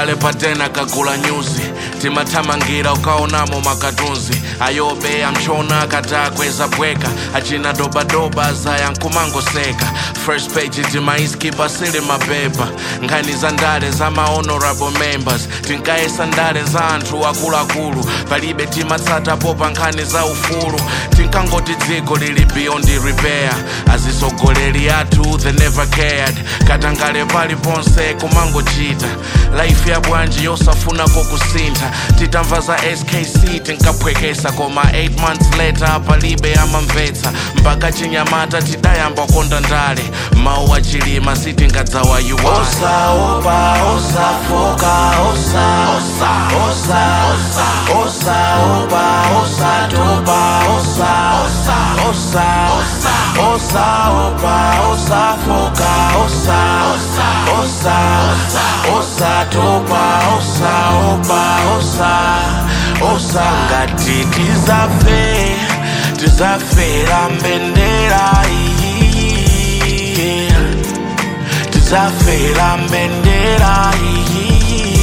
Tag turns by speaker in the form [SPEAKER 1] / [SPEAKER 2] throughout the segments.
[SPEAKER 1] kale patena kagula nyuzi timathamangira ukaonamo makatunzi ayobe amchona katakweza bweka achina dobadoba zaya nkumangoseka first page timaiskipa sili mapepa nkhani za ndale za mahonorable members tinkayesa ndale za anthu akuluakulu palibe timatsatapo pa nkhani za ufulu tinkangoti dziko lili beyond repair azisogoleri athu they never cared katangale paliponse kumangochita life ya bwanji yosafunako kusintha titamva za skc tinkaphwekesa koma 8 months later palibe amamvetsa mpaka chinyamata tidayamba konda ndale mawu achilima sitingadzawa yuwala
[SPEAKER 2] osaopa osafoka osa osa osa osa osaopa osatopa osa osa osa osa osaopa osafoka osa osa osa osatopa osaopa osa osa ngati tizafe tizafera mbendera iyi tizafera mbendera iyi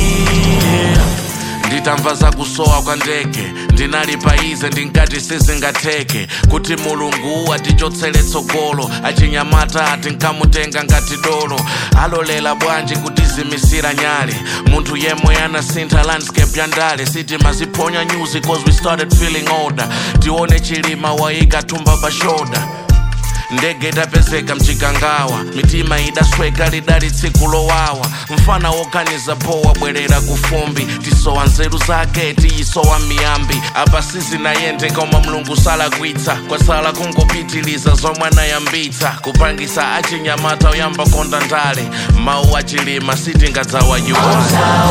[SPEAKER 1] nditamva za kusowa kwa ndege ndinali paize ndinkati sizingatheke kuti mulungu atichotsere tsogolo achinyamata tinkamutenga ngati dolo alolela bwanji kutizimisira nyale munthu yemwe anasintha landscape ya ndale sitimaziphonya news cause we started feeling older tione chilima waika thumba pa shoulder ndege idapezeka mchikangawa mitima idasweka lidali tsiku lowawa mfana woganiza po wabwerera kufumbi tisowa nzeru zake tiyisowa miyambi apa sizinayende koma mlungu salakwitsa kwasala kungopitiliza zomwe anayambitsa kupangisa achinyamata oyamba konda ndale mawu achilima sitingadzawa yuwala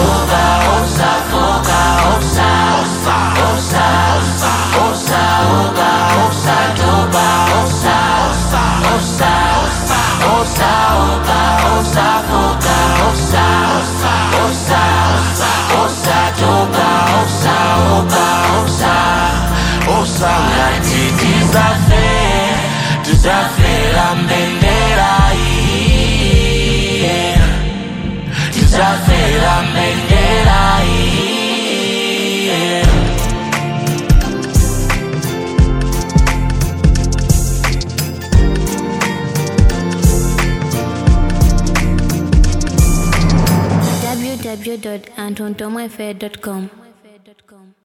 [SPEAKER 2] osangati tizafe tizafera mbendera iyi tizafera mbendera iyi
[SPEAKER 3] www.antontomafair.com